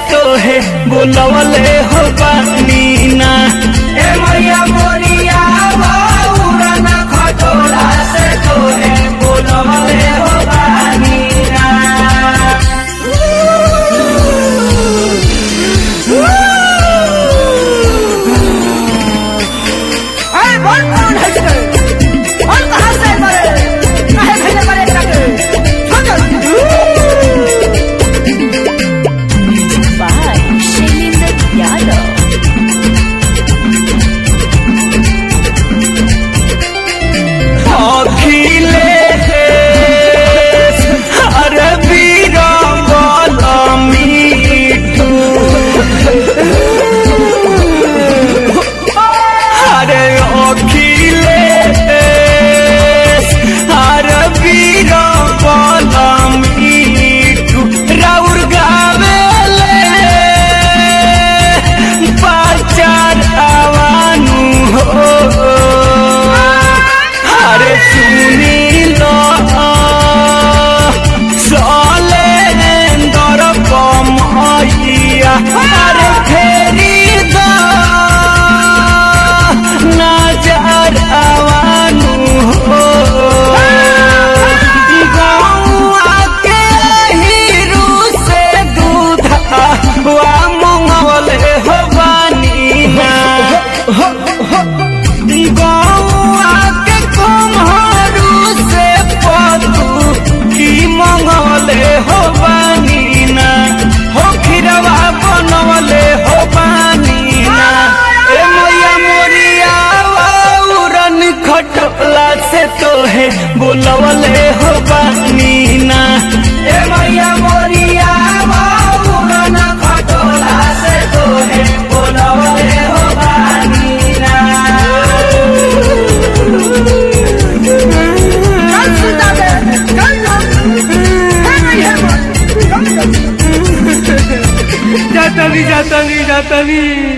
तोहे बोलवले हो बानी ना ए मैया मोरिया बाबूरा न खटोला से तोहे बोलवले हो बानी ना अरे बोल कौन है इसके और कहां से मरे काहे भेजे मरे जाके by Shailendra Yadav. अखिलेश अरे बीरबल मीठू अरे अखिलेश अरे बीरबल मीठू राउर गावेले बाचार आवानू हो अरे सुनी लो सलेंदर कमैया अरे फेरी दो नजर आवानू हो गौआ के हीरू से दूध वा मंगवले हो बानी ना गौआ के कुम्हरू से पतू की मंगवले हो बानीना हो खिरवा बनवले हो बानीना ए मैया मोरिया उरन खटला से तोहे बोलवले हो बानीना ए मैया मोरिया बाबूरा न खटोला से तोहे बोलवले हो बानी ना चल सुता दे चल ना है नहीं है चल जातनी जातनी जातनी